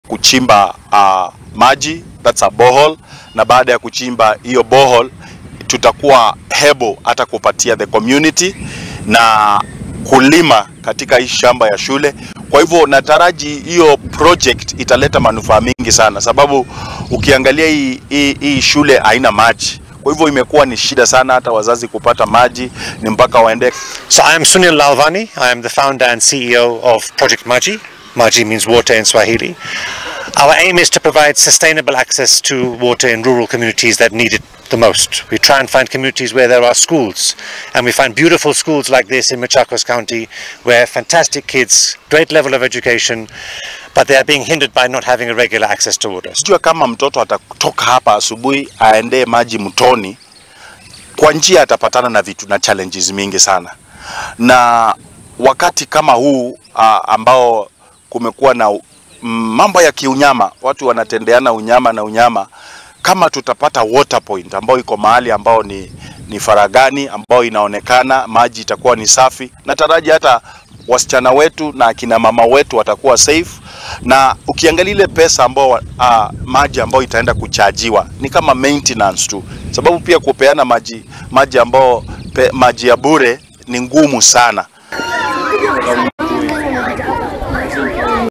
kuchimba uh, maji that's a borehole, na baada ya kuchimba hiyo borehole tutakuwa hebo hata kupatia the community na kulima katika hii shamba ya shule. Kwa hivyo nataraji hiyo project italeta manufaa mingi sana, sababu ukiangalia hii, hii, hii shule haina maji. Kwa hivyo imekuwa ni shida sana hata wazazi kupata maji, ni mpaka waende So I am Sunil Lalvani. I am the founder and CEO of Project Maji. Maji means water in Swahili. Our aim is to provide sustainable access to water in rural communities that need it the most. We try and find communities where there are schools, and we find beautiful schools like this in Machakos County, where fantastic kids, great level of education, but they are being hindered by not having a regular access to water. Sijua kama mtoto atatoka hapa asubuhi aendee maji mtoni, kwa njia atapatana na vitu na challenges mingi sana, na wakati kama huu a, ambao kumekuwa na mm, mambo ya kiunyama, watu wanatendeana unyama na unyama, kama tutapata water point ambayo iko mahali ambao ni, ni faragani ambao inaonekana maji itakuwa ni safi, nataraji hata wasichana wetu na akina mama wetu watakuwa safe, na ukiangalia ile pesa ambao uh, maji ambao itaenda kuchajiwa ni kama maintenance tu, sababu pia kupeana maji maji ambao pe, maji ya bure ni ngumu sana.